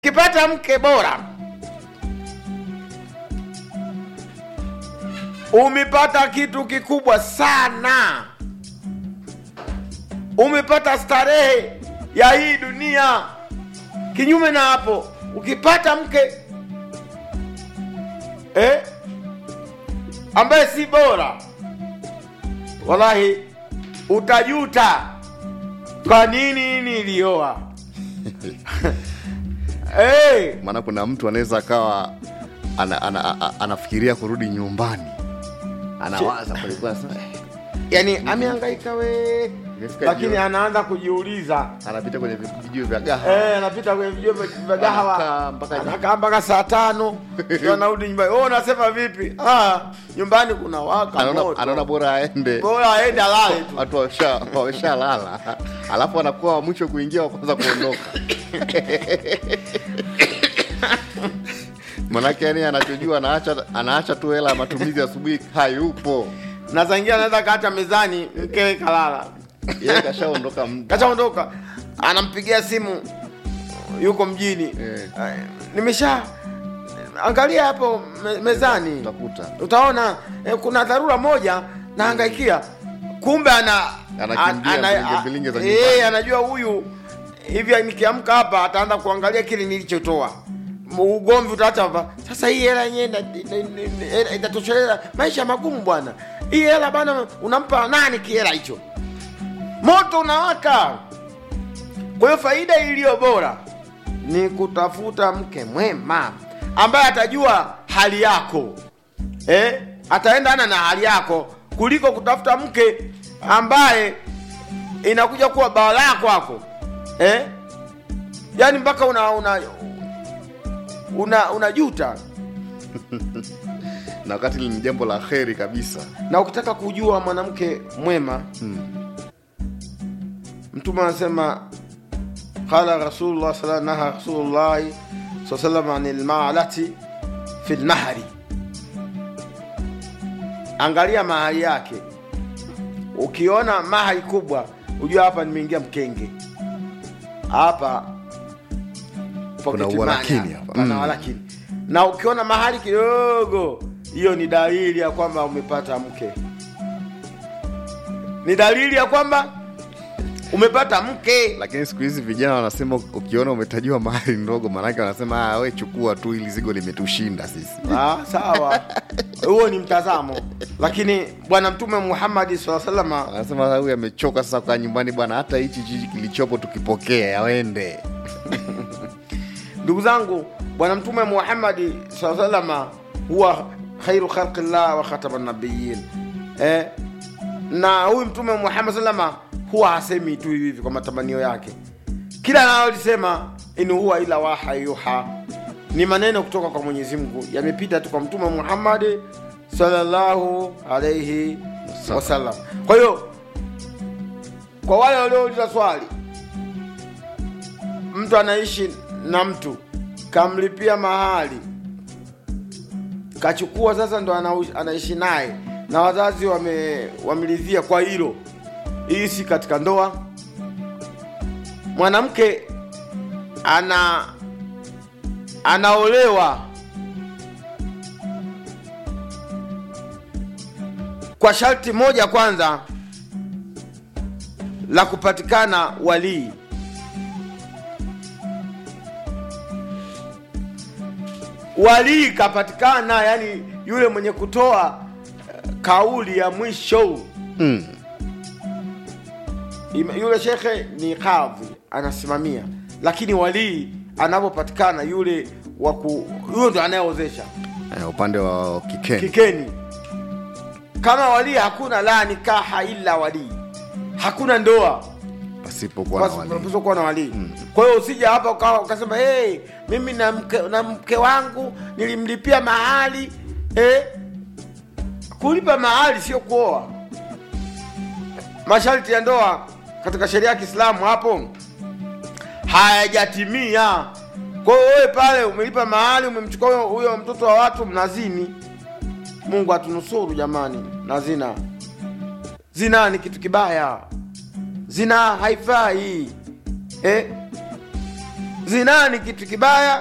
ukipata mke bora umepata kitu kikubwa sana umepata starehe ya hii dunia kinyume na hapo ukipata mke eh, ambaye si bora wallahi utajuta kwa nini nilioa hey, maana kuna mtu anaweza akawa ana, ana, ana, anafikiria kurudi nyumbani anawaza palikuwa sasa eh, yani amehangaika we Imefika lakini jioni. anaanza kujiuliza anapita kwenye vijio vya gaha Eh, anapita kwenye vijio vya vya gahawa Anakaa mpaka- anakaa mpaka saa tano ndio anarudi nyumbani. Oh, unasema vipi? Ah, nyumbani kuna waka anaona, moto. anaona bora aende bora aende alale tu. watu wamesha- wameshalala alafu anakuwa wa mwisho kuingia wa kwanza kuondoka manake yani anachojua anaacha anaacha tu hela ya matumizi asubuhi hayupo Na saa ingine anaweza kaacha mezani mkewe kalala. yeye kashaondoka muda Kashaondoka. Anampigia simu yuko mjini. Eh. Eh, Nimesha angalia hapo me, mezani. utakuta utaona eh, kuna dharura moja nahangaikia kumbe ana Anakimbia ana- mbilinge a- mbilinge za eh, nyumbani. anajua huyu hivi nikiamka hapa ataanza kuangalia kile nilichotoa M- ugomvi utaacha hapa sasa hii hela yenyewe ina- ina- ina- ina- itatosheleza maisha magumu bwana hii hela bana unampa nani kihela hicho moto unawaka kwa hiyo faida iliyo bora ni kutafuta mke mwema ambaye atajua hali yako eh? ataendana na hali yako kuliko kutafuta mke ambaye inakuja kuwa balaa kwako eh? yaani mpaka una una una unajuta na wakati ni jambo la kheri kabisa na ukitaka kujua mwanamke mwema mtume anasema qala rasulullah sala naha rasulullahi saa salam ani lmalati fi lmahri angalia mahali yake ukiona mahali kubwa ujua hapa nimeingia mkenge hapa Kuna pocket uwalakini money hapa. pana Mm. walakini na ukiona mahali kidogo hiyo ni dalili ya kwamba umepata mke ni dalili ya kwamba umepata mke lakini siku hizi vijana wanasema ukiona umetajiwa mahali ndogo maanake wanasema "Ah, we chukua tu ili zigo limetushinda sisi ah, sawa huo ni mtazamo lakini bwana mtume muhammadi saa salama anasema huyu amechoka sasa kwa nyumbani bwana hata hichi chichi kilichopo tukipokea yawende ndugu zangu bwana mtume muhammadi saa salama huwa khairu khalqillah wa khatama nabiyin eh, na huyu mtume muhammad salama huwa hasemi tu hivi hivi kwa matamanio yake kila analolisema in huwa ila waha yuha ni maneno kutoka kwa mwenyezi mungu yamepita tu kwa mtume muhammadi sallallahu alaihi wasallam kwa hiyo kwa wale waliouliza swali mtu anaishi na mtu kamlipia mahali kachukua sasa ndo anau- anaishi naye na wazazi wame wamelidhia kwa hilo hii si katika ndoa mwanamke ana anaolewa kwa sharti moja kwanza la kupatikana walii walii kapatikana yani yule mwenye kutoa eh, kauli ya mwisho mm. Ima- yule shekhe ni kadhi anasimamia lakini walii anapopatikana yule waku huyo ndo anayeozesha eh, upande wa kikeni kikeni kama walii hakuna la nikaha illa walii hakuna ndoa pasipokuwa na wali kuwa na walii kwa hiyo usija hapa ukawa ukasema hey, mimi na mke, na mke wangu nilimlipia mahali eh? kulipa mahali sio kuoa masharti ya ndoa katika sheria ya kiislamu hapo hayajatimia kwa hiyo wewe pale umelipa mahali umemchukua huyo- huyo mtoto wa watu mnazini mungu atunusuru jamani na zina zina ni kitu kibaya zina haifai eh? zinaa ni kitu kibaya